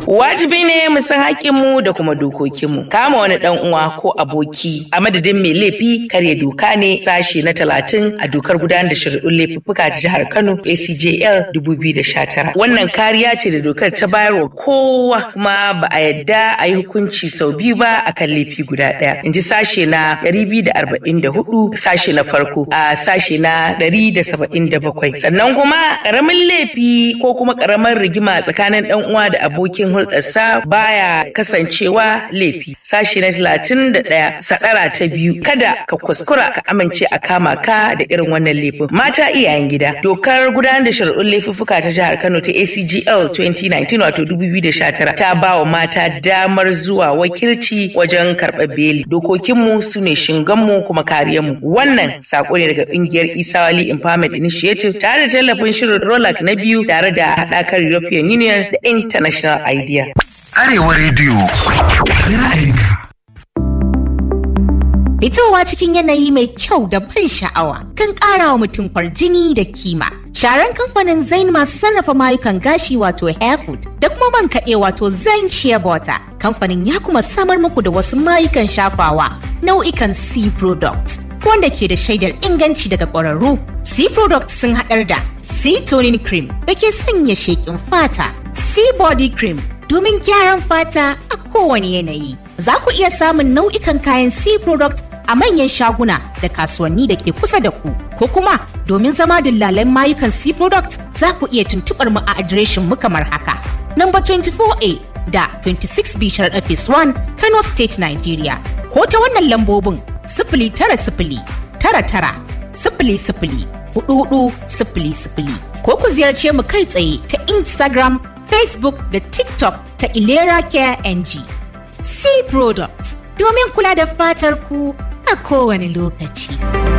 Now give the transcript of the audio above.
Wajibi ne mu san haƙƙinmu da kuma dokokinmu. Kama wani ɗan uwa ko aboki a madadin mai laifi karya doka ne sashe na talatin a dokar gudanar da shari'un laifuffuka ta jihar Kano ACJL 2019. Wannan kariya ce da dokar ta bayarwa kowa kuma ba a yadda a yi hukunci sau biyu ba akan laifi guda ɗaya. In ji sashe na 244 sashe na farko a sashe na 177. Sannan kuma ƙaramin laifi ko kuma ƙaramar rigima tsakanin ɗan uwa da abokin hulɗarsa baya kasancewa laifi. Sashe na 31 sadara ta biyu kada ka kuskura ka amince a kama ka da irin wannan laifin. Mata iyayen gida dokar gudanar da shari'un laifuffuka ta jihar Kano ta ACGL 2019 wato 2019 ta ba wa mata damar zuwa wakilci wajen karɓar beli. Dokokinmu su ne shinganmu kuma kariyarmu. Wannan sako ne daga ƙungiyar Isawali Empowerment Initiative tare da tallafin shirin Rolak na biyu tare da haɗakar European Union da International Idea. Arewa Radio. Ra'ayinka. Fitowa cikin yanayi mai kyau da ban sha'awa kan ƙara wa mutum kwarjini da kima. Sharan kamfanin Zain masu sarrafa mayukan gashi wato Hairfood da kuma man kaɗe wato Zain Shea Butter. Kamfanin ya kuma samar muku da wasu mayukan shafawa nau'ikan C products wanda ke da shaidar inganci daga ƙwararru. C products sun haɗar da C toning cream da ke sanya sheƙin fata, C body cream domin gyaran fata a kowane yanayi. Za ku iya samun nau'ikan kayan C product a manyan shaguna da kasuwanni da ke kusa da ku. Ko kuma domin zama dillalan mayukan C product za ku iya tuntuɓar mu a adireshin mu kamar haka. Number 24A da 26B Sharaɗa Phase 1 Kano State Nigeria. Ko ta wannan lambobin sifili tara sifili tara tara sifili sifili hudu hudu sifili sifili. Ko ku ziyarce mu kai tsaye ta Instagram, Facebook da TikTok ta Ilera Care NG. C Products domin kula da fatar ku a kowane lokaci.